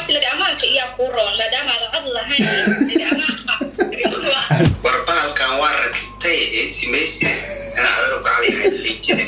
lacagta laga amaanka iyaa kuu roon maadaama aadan cod lahayn laga amaanka war bahalkan waa rakibtay ee simaysi in adar gacliyahay liijine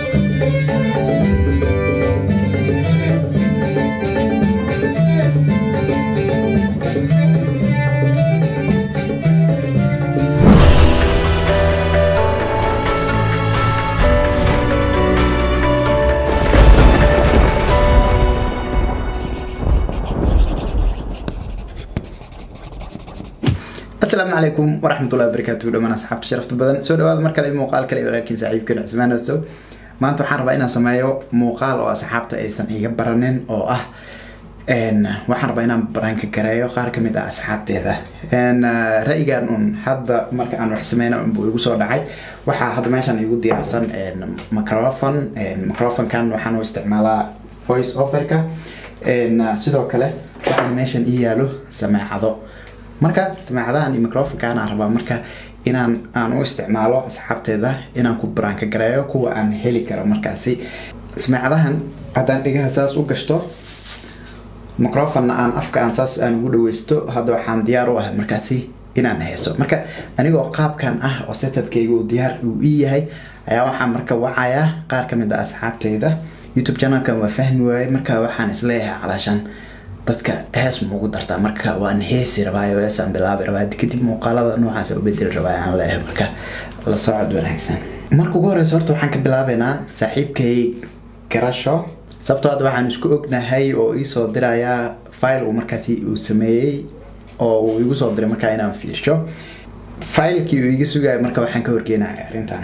asalaamu calaykum waraxmatullahi wabarakaatu dhamaan asxaabta sharafta badan soo dhawaada mar kale muuqaal kale walaalkiin saaxiibkeen cusmaan osow maanta waxaan rabaa inaan sameeyo muuqaal oo asxaabta aysan iga baranin oo ah waxaan rabaa inaan baraanka gareeyo qaar kamid ah asxaabteeda ra-yigan un hadda marka aan wax sameyna unbuu igu soo dhacay waxaa hadda meeshaan igu diyaarsan microphone microphonekan waxaan u isticmaalaa voice offerka sidoo kale waxaan meeshan ii yaalo sameecado marka sameecadahan iyo microfonkan aan rabaa marka inaan aan u isticmaalo asxaabteeda inaan ku baraanka gareeyo kuwa aan heli karo markaasi sameecadahan haddaan dhigaha saas u gashto microfonna aan afka aan saas aan ugu dhaweysto hadda waxaan diyaar u ahay markaasi inaan heeso marka anigoo qaabkan ah oo setupkayga uu diyaar uu ii yahay ayaa waxaan marka wacayaa qaar kamid ah asxaabteyda youtube channelkan waa fahmi waayey marka waxaan isleeyahay calaashaan dadka hees ma ugu dartaa marka waan heesi rabaayo heesaan bilaabi rabaa kadib muuqaalada noocaas u bedeli rabaa aan leeyahay marka la socod wanaagsan marka ugu horeysa horta waxaan ka bilaabeynaa saaxiibkay garasho sababtoo hadda waxaan isku ognahay oo iisoo dirayaa file uu markaasi uu sameeyey oo uu igu soo diray markaa inaan fiirsho filekii uu iga sugaya marka waxaan ka horgeenaya arrintan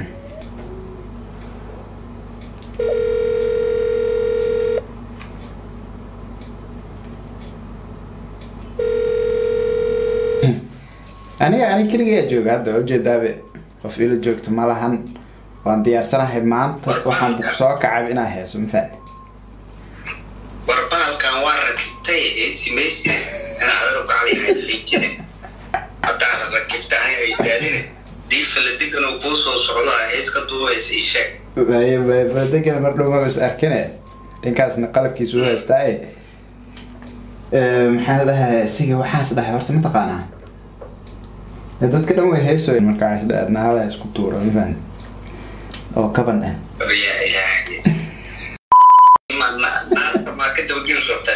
aniga ani keligaa jooga hadda ujeedaabe qof ila joogto ma lahan waan diyaarsanahay maanta waxaan ku soo kacay inaa heeso mafaad war bahalkan waa rakibtay ee simaysi in adar gacliyahay liijine haddaa la rakibta aniga ay daaline diifala degan oo kuu soo socdo ah hees ka duubaysa ii sheeg badegan mar dhow ma is arkine dhinkaasna qalabkiisu u haystaaye maxaa la dhahaa siga waxaas dhahay horta ma taqaanaa dadka dhan way heesoy markaas dhaadna hala isku tuuro mafahant oo kaban ah maa ka dabageli rabtaa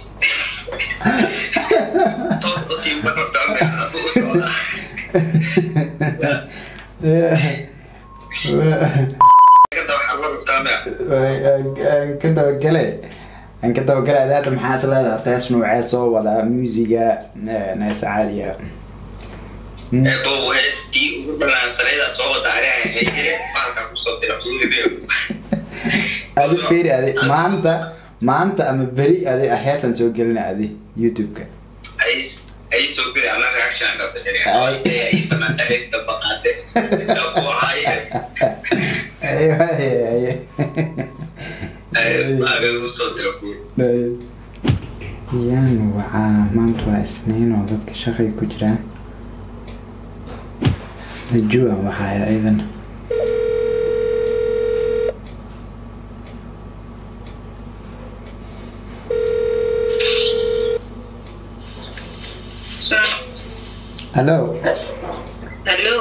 toos u tiimbano dhalme hadduu u socdaa kada waxaa la rabtaa mea aan ka dabagale aan ka dabagale ada hadda maxaa is leedahay horta hees noocee soo wadaa muusiga hees caadiya bow heestii ugu banaansanayda soo wada ariha jire baalkaa kusoo dira fuulibiyo adi feri adi maanta maanta ama beri adi heesaan soo gelina adi youtube-ka ay soo geli ana reaction ka bixinay ay fanaanta heesta baqaade dabuucay maaga usoo dira fuul yaan wacaa maanta waa isniin oo dadka shaqay ku jiraan najuan waxaaya idan hallo hallo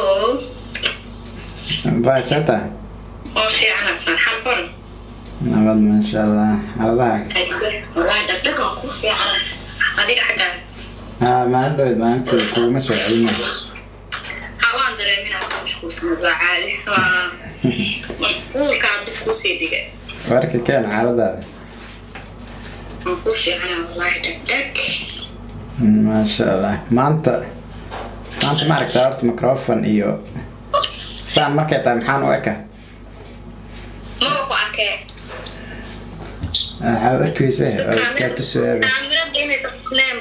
baasata oo fiican san xal koran nabad maasha allah xaaladaha walahi dhagdhagan ku fiican adiga xaggaa haa maalin dhaweed maalintii kuguma soo celina hawaan dareemin aad mashquulsanad waa caadi waa mashquulkaa dib kusii dhigay warka keen xaaladaada waan ku fiican wallahi dhagdhag maasha allah maanta maanta ma aragtaa horta microphone iyo saan markay tahay maxaan u eka maba ku arkee waxaa u arkeysa oo iskaa tusuaaba kaamirada inay tafneen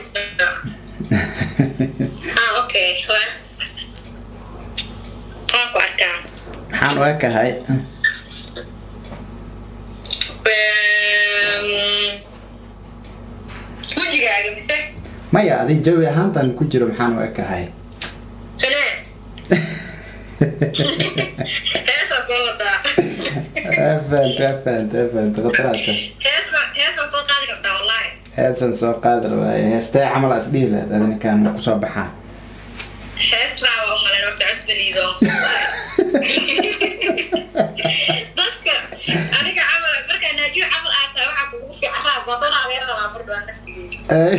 ah okay waa waan ku arkaa maxaan u ekahay wejigaaga mise maya adi jawi ahaantan ku jiro maxaan u ekahay fanaan heesaa soo wadaa afant afant afant khataraadka hees hees waa soo qaadi kartaa wallahi heesan soo qaadi rabaaye heestee camal as dhihi lahayd adinkaan kusoo baxaa hees raaba umalen horta cod beliido dadka aniga camal markaa naajiyo camal aad tahay waxaa kugu fiican raab waa soo raabeen rabaa bardhaa naftigeeda Ay.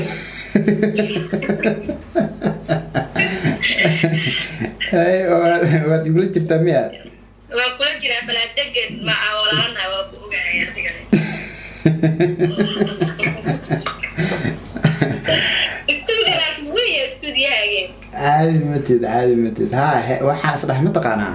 Ay, waa- waad igula jirtaa miya waa kula jiraa balaa degan maca walaana waa ku ogahay adigane stuudio laakiin weya stuudiyahaageen caadi matid caadi matid ha he- waxaa isdhax mataqaanaa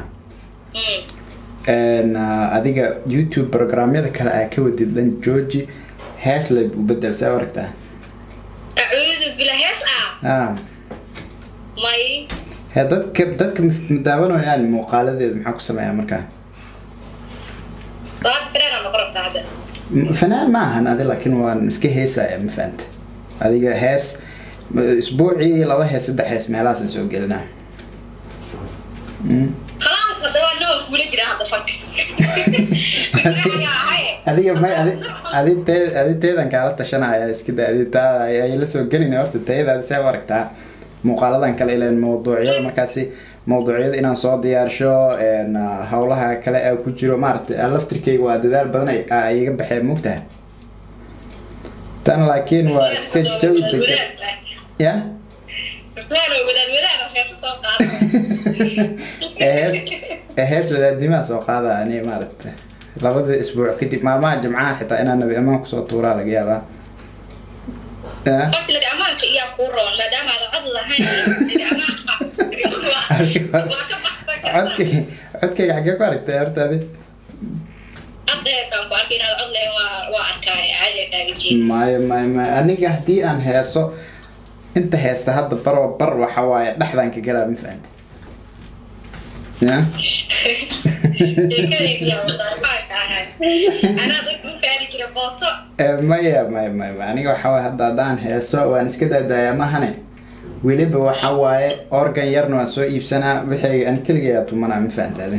Een, ah, adiga youtube programyada kale aa ka wadid dhan georgi heesley u bedel saa u aragtaa acuudu bila hees ah ah may he dadka dadka ma ma daawanayaan muuqaaladeeda maxaa ku sameeyaa markaa salaada fireena noqon rabtaa hadda M- fanaan ma ahan adi laakiin waan iska heesaya ma fahanta adiga hees m- isbuucii laba hees saddex hees meelahaasaan soo gelinaa Mm. khalaas hadda waa noo kula jira hadda fag adiga may adi adi tee adi teedan kaala tashanaya iska da adi taada ay ay la soo gelina horta tayadaada see u aragtaa muuqaaladan kale ileen mawduucyada markaasi mawduucyada inaan soo diyaarsho een, ah, howlaha kale ee ku jiro maaragtay ah, laftirkeyga waa dadaal badan ay- ah, iga baxeen mugtaha tan laakiin waa iska jawi degan ya wadaad wadaad heesa soo qaada ee hees ee hees wadaadimaa soo qaada ani maaragta labada isbuuc kadib maalmaha jimcaha xitaa inaan nabi amaan kusoo tuuraa laga yaabaa Ya? horta nabi ammaanka iyaa kuu roon maadaama aadan cod lahayn nabi ammaanka waa ka baxsan kartaa codkay codkayga xaggee ku aragtay horta adi hadda heesaan ku arkay inaad cod lahayn waa waa arkaa caadiga kaaga jeeda maayo maayo maayo aniga haddii aan heeso inta heesta hadda baroo bar waxa waaye dhexdaan ka galaa ma fahanta ya sheekadayda wadaarfaanka ahay anaa dadka u faari jira booto Eh, maya maya maya maya. aniga waxa waaye hadda haddaan heeso waan iska daadaaya mahane weliba waxa waaye organ yarna waan soo iibsanaa wixii aan keligayaa tumanaa ma fahanta adi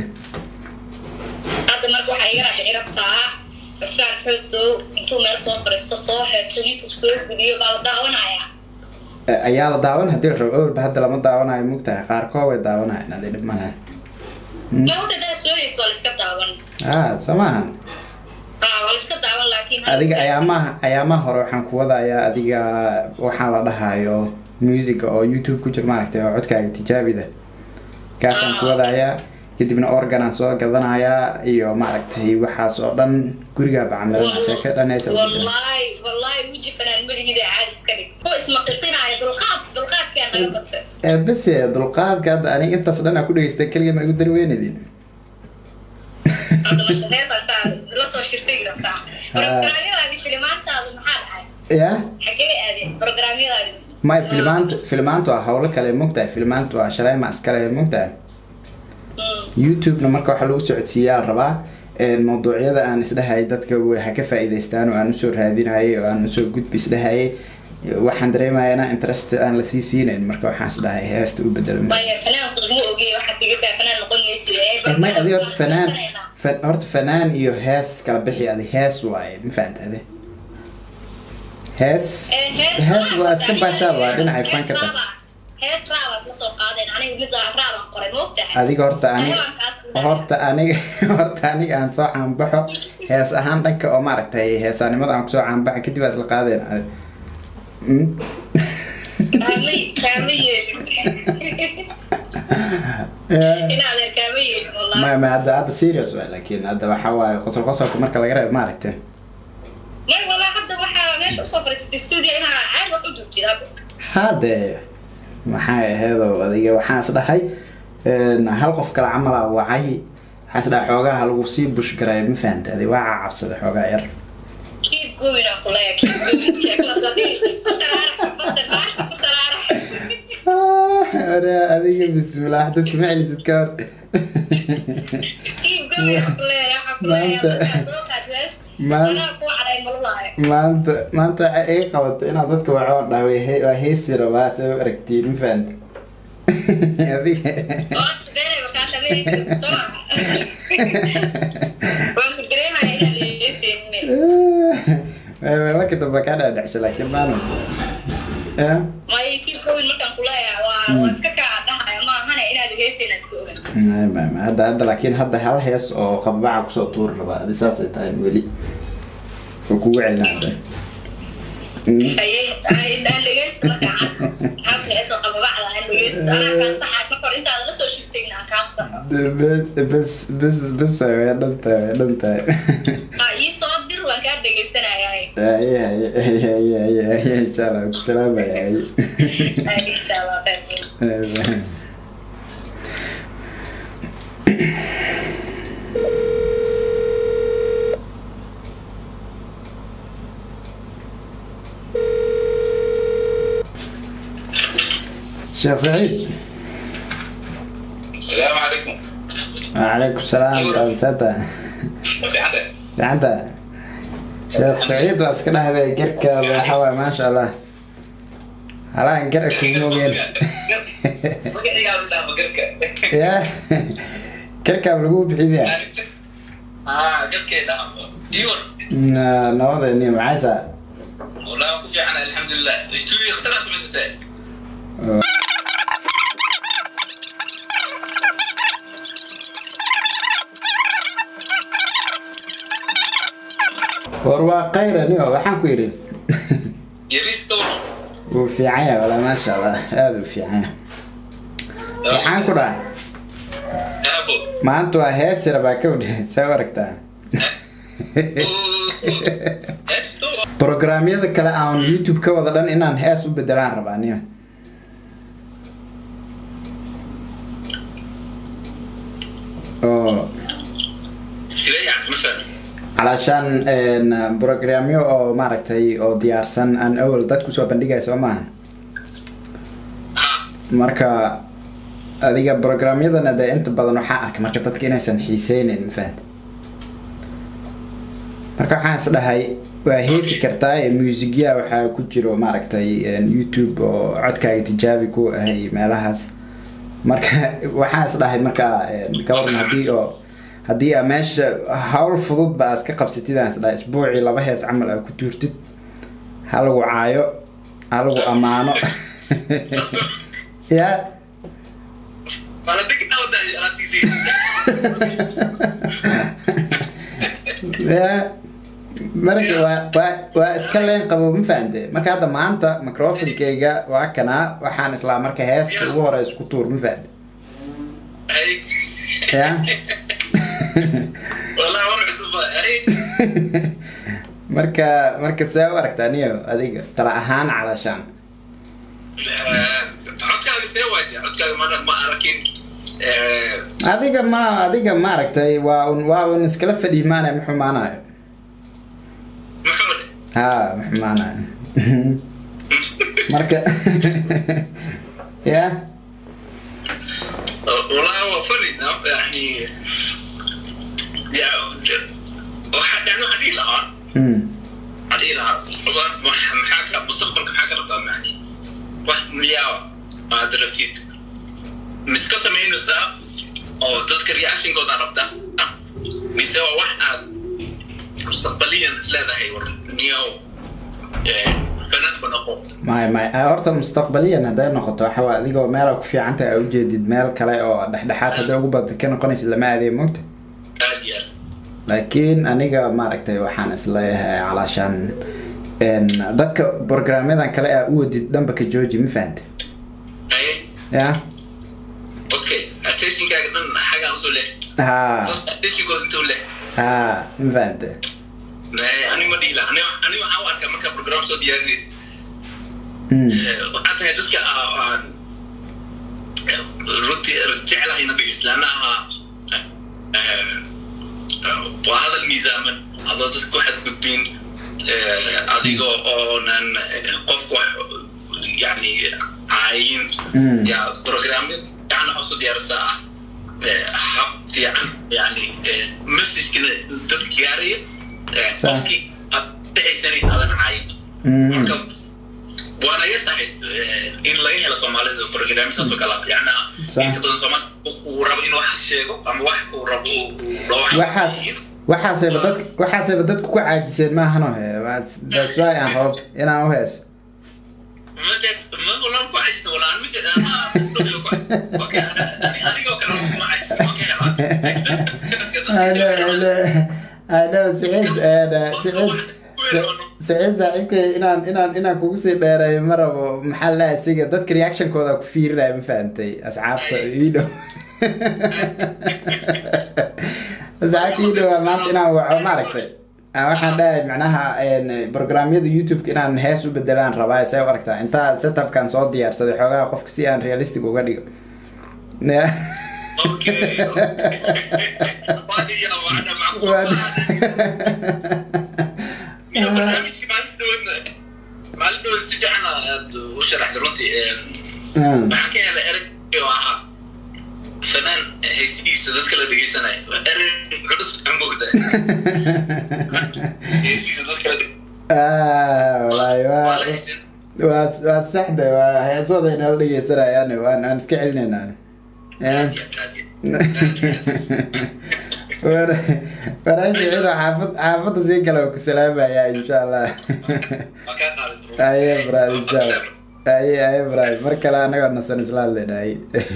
hadda marka waxaa iga raaxi rabtaa cusmaan xoosow intuu meel soo fariisto soo heeso youtube soo gudiyo baa la daawanaya Eh, ayaa la daawan haddii la rabo awalba hadda lama daawanayo mugtahay qaarkood way daawanayan adi dhib malaha ma horta daa soo heyso waa la iska daawan ah soo maahan aa waa la iska daawan laakiin adiga ayaamaha ayaamaha hore waxaan ku wadayaa adiga waxaan la dhahayo musica oo youtube ku jira maaragtay oo codkaaga tijaabida kaasaan ku wadayaa kadibna organaan soo gadanayaa iyo maaragtay waxaas oo dhan gurigaa bacamilan sheeka dhanaysa wallahi wallahi uji fanaan maligida caadi iska dhig oo ismaqiqinaya dulqaad dulqaadkaa naga batay base dulqaadka hadda aniga intaas dhan aa ku dhegeysta keliga ma igu dari weynadin hadda marka heesantaa la soo shirtay rabtaa programyadaadi filimaantaada maxaa dhacay ya xagee aadeen programyadaadi may filmaanta filmaantu waa howlo kale mogtahay filmaantu waa shalayma iskale mogtahay youtube-na marka waxaa lagu socodsiiyaa la rabaa een, mawduucyada aan isdhahayay dadka way ha ka faa'iidaystaan oo aan usoo raadinayay oo aan usoo gudbi isdhahayay waxaan dareemayaa interest aan lasii siinayn marka waxaan isdhahay heesta u bedelo maya fanaanku ma ogeey waxaad iga daa fanaan noqon maysid may adi horta fanaan fa- horta fanaan iyo hees kala bixi adi hees waaye ma fahanta adi hees hees waa iska baashaad waa dhinacay fanka ta hees raabas la soo qaadeen aniga midda raabaan qoray moogtahay adiga horta aniga Xayawaankaas- horta aniga horta aniga aan soo caanbaxo hees ahaan dhanka oo maaragtay heesaanimada aan kusoo caanbaxa kadib waa isla qaadeen adi Mm? kaamay kaama yeelin Yeah. in adeer kaama yeelin wallahi ma ma hadda hadda serious waay laakiin hadda waxa waaye qosol qosolka marka laga reebo maaragtay may wallahi hadda waxaa meesha usoo fadhiisatay stuudio inaa caadi wax u duubtid hadda hade maxay aheedo adiga waxaan is dhahay een, hal qof kale camala wacay waxaan is dhahay xoogaha lagu sii bushgaray ma fahanta adi waa cabsada xoogaa yar keep going aan ku leeyahay keep going sheekadaas haddii ku taraarax badda naar ku taraarax Ore, adiga bismillaah dadka ma celisid ka hor keep going aan ku leeyahay waxaan ku leeyahay Maanta- markaa soo qaadlaas maan- anaa ku cadhay malulaayo maanta maanta waxay iga qabato inaad dadka wacoon dhaha way he- waa heesi rabaa se u aragtiin ma fahanta adiga oo beenay markaa sameyn soo maha waan ku dareemaya inaan dhegeysanine markii dambe kaa dhaadhacsho laakiin maalin ya may kii kowin markaan kuleeyahay waa waa iska kaa dhahaya maahane inaad heesayna iska ogan Ay, ma- ma- hadda hadda laakiin hadda hal hees oo qabaca kusoo tuuri rabaa adi saasay tahay weli oo kugu celina hadda Mm. ayay ay dhaan dhegeysta markaa habka heesoo qababacda aan dhegeysta anaa kaa saxa marka hor intaada la soo shirtayna aan kaa saxo bes bes bes way way dhan tahay way dhan tahay aa ii soo dir waan kaa dhegeysanayay Ay, ay, ay, ay, ay, ay, insha allah ku salaamaya ay. Ay, insha allah khayr Ay, sheekh saciid السلام عليكم وعليكم السلام ورحمة وفي fiicanta sheekh saciid waa iska dhahabay garka waxa waay maasha allah halaan gar kugu ogeen ya garkaab lagu bixiya Na- nabadeeni maxay tahay والله أبو في عنا الحمد لله استوديو اخترع سمستين war waa kayraniyo waxaan ku yidhi يريس دور wuu fiican yahay walaa maasha allah aada u fiican yahay waxaan ku dhahay أبو maanta waa heesira baa ka wadhe saa u aragtaa programyada kale aan youtube ka wada dhan inaan hees u bedelaan rabaa niyo oo سيدي يعني مثلا calaashaan een, programyo oo maaragtay oo diyaarsan aan awal dad kusoo bandhigaya soo maaha marka adiga programyadana dee inta badan waxaa arkay marka dadka inaysan xiiseynin ma fahamta marka waxaan is dhahay waa heesi kartaa ee muusigya waxaa ku jiro maaragtay een, youtube oo codkaaga tijaabi ku ahay meelahaas marka waxaan is dhahay marka een, ka waran haddii oo haddii aa meesha hawl fudud ba iska qabsatid aan is dhahay isbuucii laba hees camal aa ku tuurtid ha lagu caayo ha lagu ammaano ya وأنا ديك أودا أنا تيجي ya marka waa waa waa iska leen qabo ma fahante marka hadda maanta microfonkeyga waa kanaa waxaan islaa marka heesta ugu hore isku tuur ma fahante هاي ya والله مرة عزبة هاي marka marka see u aragtaa niyo adiga tala ahaan calashaan codkaaga see waay codkaaga ma ma arakin adiga ma adiga maaragtay waa un waa un iskala fadhiimaanaya ma xumaanayo maxamed ha ma xumaanayo marka ya والله هو فني يعني يا واحد يعني واحد لها Mm. واحد لها محاكا مستقبلك محاكا ربطان يعني واحد مليار ما درفتيد مسكا سمينو سا او تذكر رياكشن كودا ربطا بيسوى واحد مستقبليا سلاذا هي نيو فنان بنقوم may may ah, horta mustaqbaliyan hadday noqoto waxa waa adigoo meel ku fiican tahay aa ujeedid meel kale oo dhexdhexaad hadday ugu badata ka noqonaysid lama aadaya mogta اديال laakiin aniga maaragtay waxaan isleeyahay calaashaan een, dadka programyadan kale aa u wadid dhanba ka jooji ma fahante اي ya اوكي اتنشن كاك دن حاجه اصول له ha اتنشن كود انتو له ha ma fahante انا ما دي لا انا انا waxaan u arkaa marka program soo diyaarinaysa Mm. waxaa tahay dadka aan runtii jeclahay nabi islaanaha waa hadal miisaaman adoo dadka ku xadgudbin adigoo oonan qofku wax yani caayin Mm. ya programyo yani waxaa soo diyaarisaa ah hab fiican yani messagekina dadka gaaraya Sa- qofkii aad dhexaysanay aadan caayin Mm. marka waana yar tahay in laga helo soomaalida programsaas oo kale yana Sa- inta badan soomaali uu rabo inuu wax sheego ama wax uu rabo uu dhawax waxaas waxaaseba dad waxaaseba dadku ku caajiseen maahano he that's why aan rabo inaan u heeso ano siciid siciid siciid saaxiibkay inaan inaan inaan kugu sii dheereeyo ma rabo maxaa la asiga dadka reactionkooda ku fiirinaya ma fahantay asxaabta iidhow asxaabta iidhow waa maanta inaan waco maaragtay waxaan dhahay macnaha programyada youtube-ka inaan hees u bedelaan rabaa say u aragtaa intaa setupkan soo diyaarsaday xoogaha qofka si aan realistic uga dhigo maalin si fiican aad u sharaxday runtii waxaan ka helay ereg oo ahaa fanaan haysihiisa dadka la dhegeysanaya ereg culus aan moogda haysihiisa dadka walahi waa waa waa saxda waa heesooda inala dhegeysanayaan waan aan iska celinaynaa waraay siciido xaafad xaafadda sii kale oo ku salaamaya insha allah aye brad insha allah aye aye brad mar kale anagoo nasan isla hadlayna aye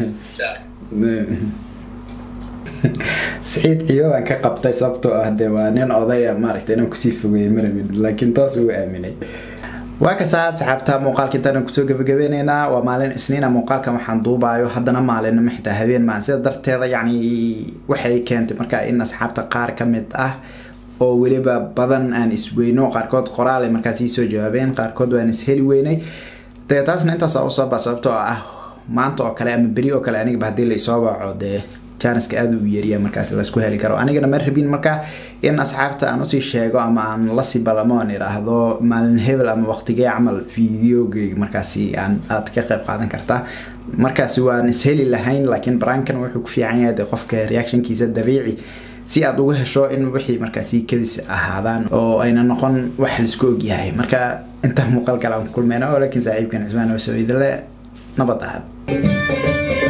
siciid ciyo baan ka qabtay sababtoo ah dee waa nin odaya maaragtay inaan kusii fogeeyey marabin laakiin toos ugu aaminay waa kasaa saxaabta muuqaalka intaan kusoo gabagabeyneynaa waa maalin isniina muuqaalkan waxaan duubaayo haddana maalinimo xitaa habeen maan sida darteeda yacni waxay keentay markaa in asxaabta qaar ka mid ah oo weliba badan aan isweyno qaarkood qoraal ay markaas iisoo jawaabeen qaarkood waan isheli weynay dee taasna intaasa usooba sababtoo ah maanta oo kale ama beri oo kale anigaba haddii la isoo waco dee janiska aada u yeeriya markaas laisku heli karo anigana ma rabin marka in asxaabta aan usii sheego ama aan lasii balamo aan idhaahdo maalin hebel ama waqtigee camal videogeyga markaasi aan aad ka qayb qaadan kartaa markaasi waan isheli lahayn laakiin baraankan wuxuu ku fiican yahay de qofka reactionkiisa dabiici si aad uga hesho in wixii markaasi kadis ahaadaan oo ayna noqon wax laisku ogyahay marka intaa muuqaal kale aan kulmeyna oo laakiin saaxiibkan cismaan oo soo idile nabad ahad